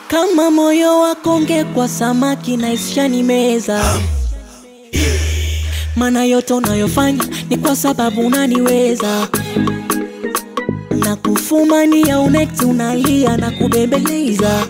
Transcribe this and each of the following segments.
kama moyo wakonge kwa samaki na ishani meza mana yote unayofanya ni kwa sababu unaniweza na kufumania unekti unalia na kubembeleza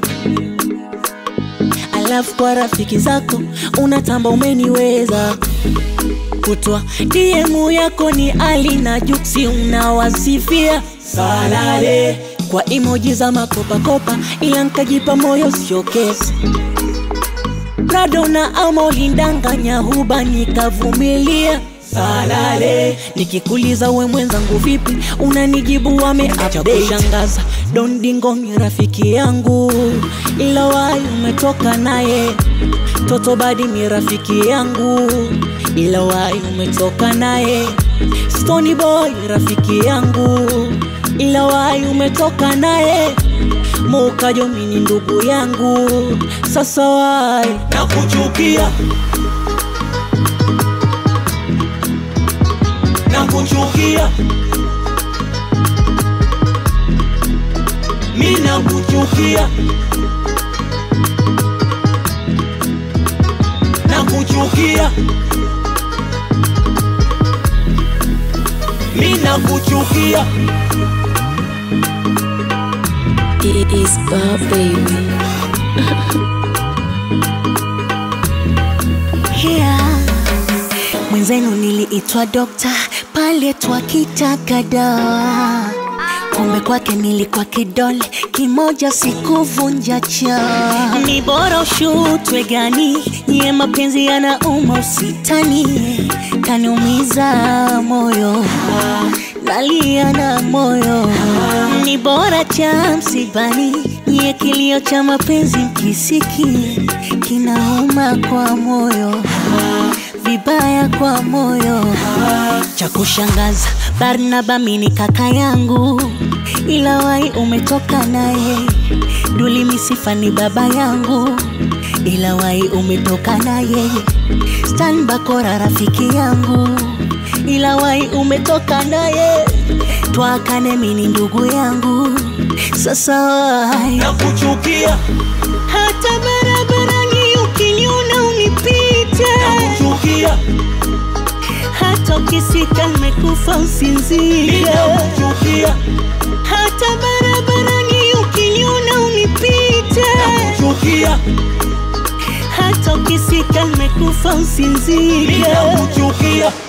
alafu kwa rafiki zako unatamba umeniweza kutwa DM yako ni Ali na Juksi unawasifia salale kwa emoji za makopakopa, ila nkajipa moyo sio kesi. Prado na ama ulindanganya huba nikavumilia salale. Nikikuliza we mwenzangu vipi, unanijibu wameacha kushangaza. Don Dingo ni rafiki yangu, ila wai umetoka naye. Toto Badi ni rafiki yangu, ila wai umetoka naye. Stony Boy rafiki yangu, ila wai umetoka naye. Mukajo mini ndugu yangu, sasa wai nakuchukia nakuchukia mi nakuchukia nakuchukia mi nakuchukia It is Bob baby. yeah. Mwenzenu niliitwa dokta pale twakitaka dawa, kumbe kwake nilikuwa kidole kimoja, sikuvunja cha. Ni bora ushutwe gani, nye mapenzi yanauma, usitani kaniumiza moyo nalia na moyo, ni bora cha msibani, nye kilio cha mapenzi mkisiki kinauma kwa moyo vibaya kwa moyo. Cha kushangaza, Barnaba mini kaka yangu, ila wai umetoka naye. Duli Misifa ni baba yangu, ila wai umetoka naye. Stan Bakora rafiki yangu, ila wai umetoka naye. Twakane mini ndugu yangu, sasa wai nakuchukia hata barabarani ukiniona unipite nakuchukia hata ukisika nimekufa mi usinzie nakuchukia hata barabarani ukiniona unipite nakuchukia hata ukisika nimekufa mi usinzie nakuchukia